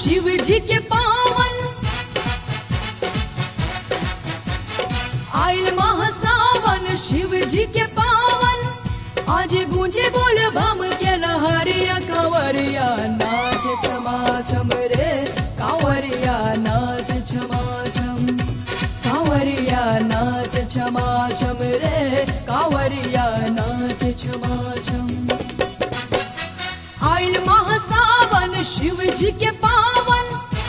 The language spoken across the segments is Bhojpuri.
शिव जी के पावन आइल महासावन शिव जी के पावन आज गूंजे बोल बम के लहरिया कंवरिया नाच छमा छम रे कांवरिया नाच छमा छम कांवरिया नाच छमा छम रे कांवरिया नाच छमा छम आइल महासावन शिव जी के पावन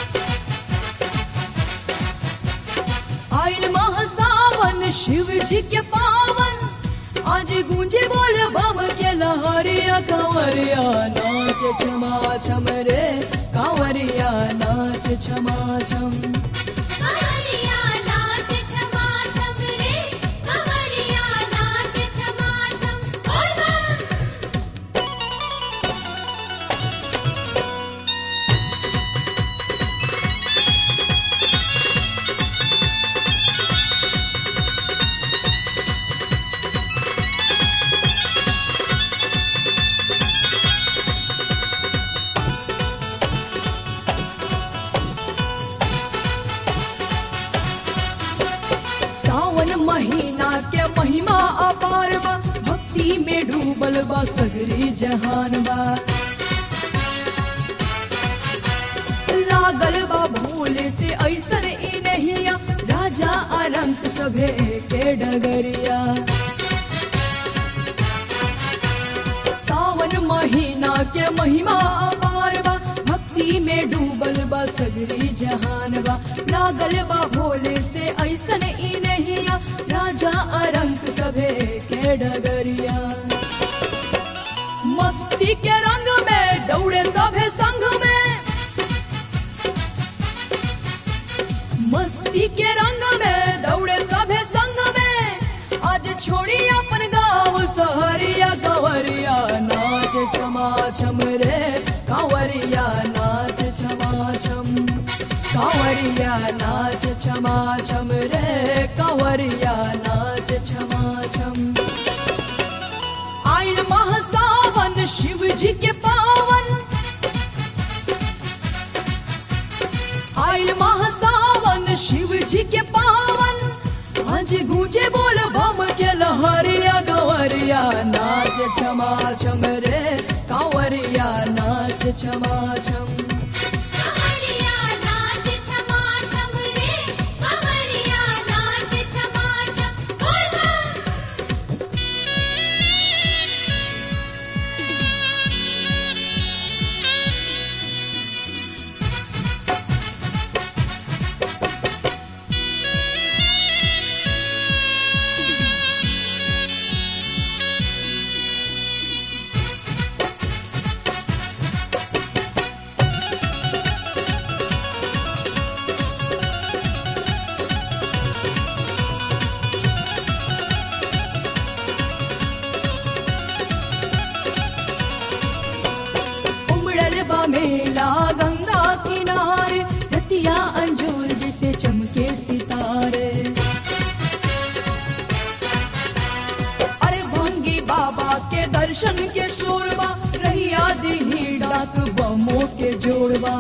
आइल महासावन शिव जी के पावन आज गूंजे बोल बम के लहरिया कांवरिया नाच छमा छम रे कांवरिया नाच छमा छम कमरिया नाच छमा छम रे कमरिया नाच छमा छम बोल बम सावन महीना के महिमा अपार बा भक्ति में डूबल बा सगरी जहान बा लागल बा भूल से ऐसन ई नहिया राजा अरंत सभे के डगरिया सावन महीना के महिमा अपार बा भक्ति में डूबल बा सगरी जहान बा लागल बा भोले से ऐसन ई नहिया राजा अरंक सभे के डगरिया मस्ती के रंग में दौड़े सभे संग में मस्ती के रंग में दौड़े सभे संग में आज छोड़ी अपन गाँव सहरिया कंवरिया नाच छमा छम रे कंवरिया नाच छमा छम कंवरिया नाच छमा छम रे कंवरिया नाच छमा छम आइल महासावन शिव जी के पावन आइल महासावन शिव जी के पावन आज गूंजे बोल बम के लहरिया गवरिया नाच छमा छम रे कांवरिया नाच छमा छम कमरिया नाच छमा छम रे कमरिया नाच छमा छम बोल बम उमड़ल बा मेला गंगा किनारे रतिया अंजूर जिसे चमके सितारे अरे भंगी बाबा के दर्शन के शोरबा रहिया दिही डाक बमो के जोड़बा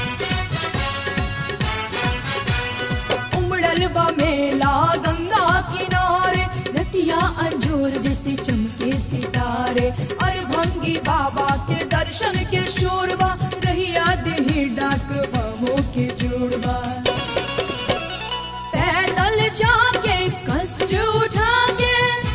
उमड़ल बा मेला गंगा किनारे रतिया अंजूर जैसे चमके सितारे अरे भंगी बाबा के दर्शन के शोरबा रहिया देही डाक बमो के जोड़बा पैदल जाके कष्ट उठा के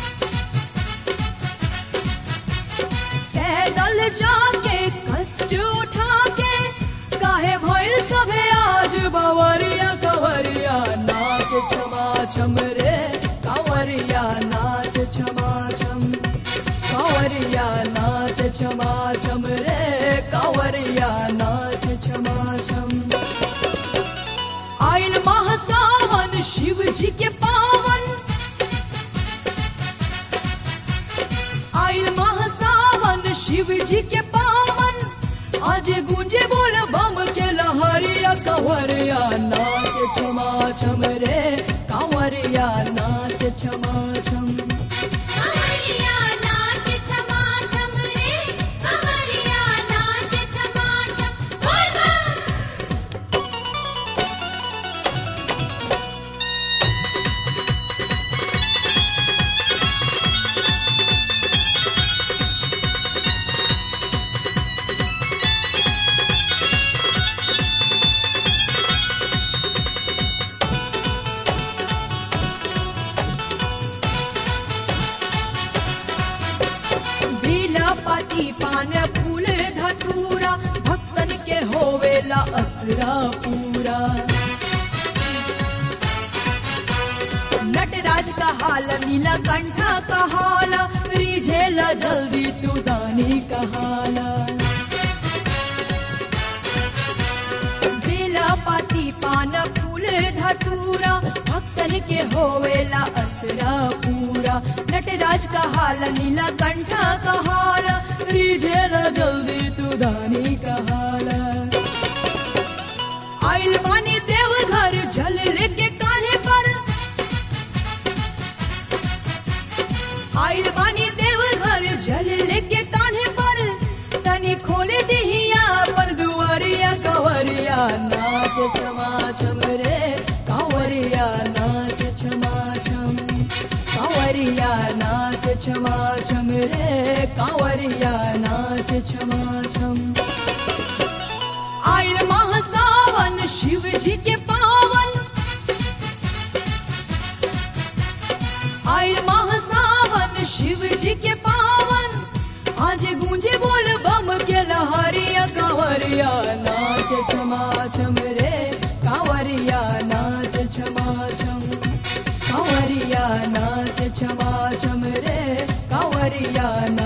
पैदल जाके कष्ट उठा के काहे भइल सभे आज बवरिया कंवरिया नाच छमा छम रे कंवरिया नाच छमा छम कंवरिया नाच छमा छम रे कंवरिया नाच छमा छम आइल महासावन शिव जी के पावन आइल महासावन शिव जी के पावन आज गूंजे बोल बम के लहरिया कंवरिया नाच छमा छम रे कंवरिया नाच छमा छम कमरिया नाच छमा छम रे कमरिया नाच छमा छम बोल बम असरा पूरा नटराज का हाल नीला कंठा का हाल रिझेला जल्दी तू दानी का हाल बेला पाती पान फूल धतूरा भक्तन के होवेला असरा पूरा नटराज का हाल नीला कंठा का हाल रिझेला जल्दी तू दानी का हाल आइल बानी देव घर जल लेके कान्हे पर आइल बानी देव घर जल लेके कान्हे पर तनी खोले दिहिया पर दुआरिया कंवरिया नाच छमा छम रे कंवरिया नाच छमा छम कंवरिया नाच छमा छम रे कंवरिया नाच छमा छम आइल माह सावन शिव जी के पावन आइल माह सावन शिव जी के पावन आज गूंजे बोल बम के लहरिया कांवरिया नाच छमा छम रे कांवरिया नाच छमा छम कांवरिया नाच छमा छम रे कांवरिया नाच